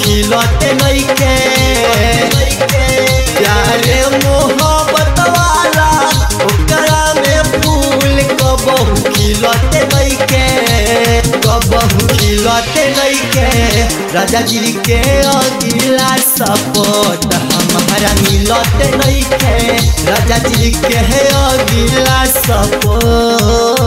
खिलते नइखे प्यारे मोहब्बत वाला ओकरा में फूल कबहू खिलते नइखे कबहू खिलते नइखे राजा जी के अगिला सपोर्ट हमारा मिलते नइखे राजा जी के अगिला सपोर्ट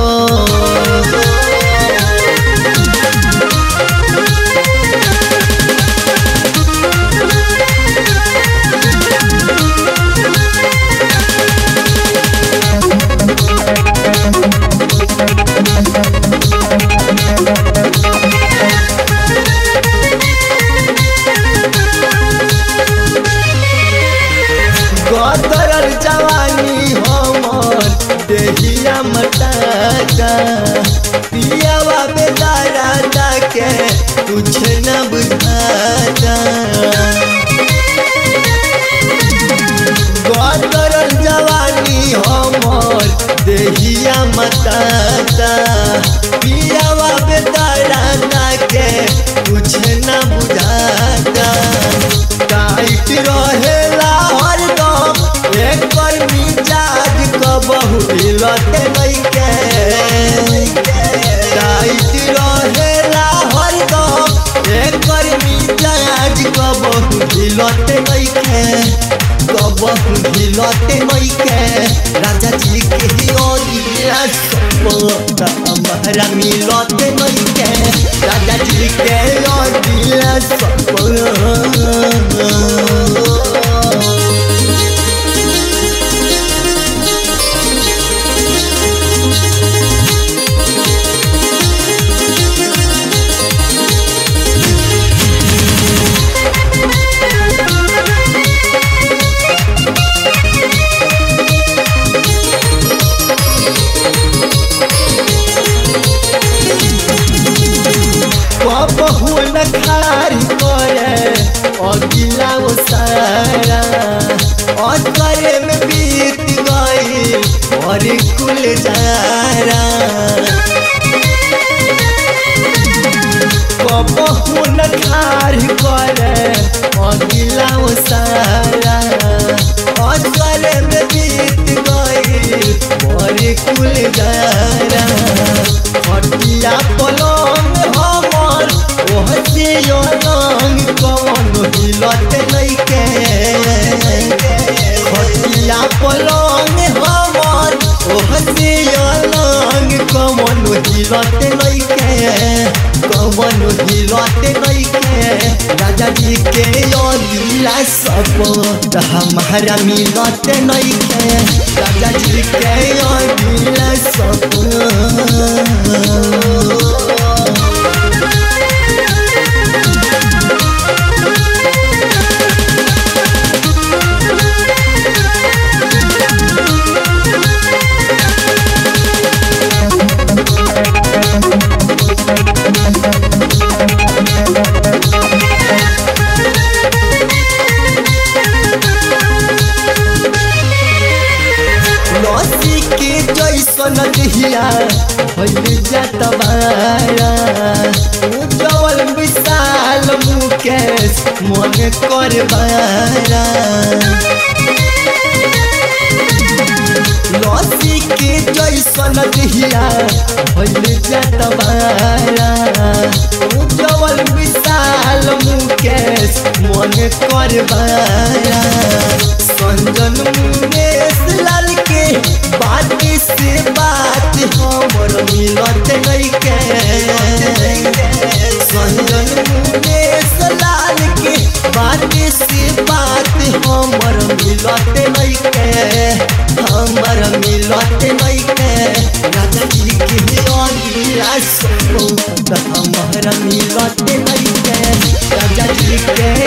गदरल जवानी हमर देहिया मटाका पियावा बेदारा के कुछ न बुझाता गदरल जवानी हमर देहिया मटाका पियावा बेदारा के कुछ न बुझाता टाइट रहेला हरदम एकर मिजाज कबहू हिलते नइखे टाइट रहेला हरदम एकर मिजाज कबहू हिलते नइखे कबहू हिलते नइखे राजा जी के ओरिया सपोर्ट हमारा मिलते नइखे राजा जी के ओरिया सपोर्ट कबहू न खारी करे अगिला वो सारा और करे में बीत गई और कुल जारा कबहू न खारी करे अगिला वो सारा और करे में बीत गई और कुल जारा हटिया पलंग हमर ओहसे रंग कवन हिलत नइखे हटिया पलंग हमर ओहसे रंग कवन हिलत नइखे कवन हिलत नइखे राजा जी के अगिला सपोर्ट हमारा मिलत नइखे राजा जी के अगिला सपोर्ट लसी के जैसन दिहिया भइल जात बारा उज्जवल विशाल मुकेश मन कर बारा लसी के जैसन दिहिया भइल जात बारा उज्जवल विशाल मुकेश मन कर बारा संजन मुकेश लाल के बात से बात हमर मिलत नइखे संजन मुकेश लाल के बात से बात हमर मिलत नइखे हमर मिलत नइखे राजा जी के अगिला सपोर्ट हमर मिलत नइखे राजा जी के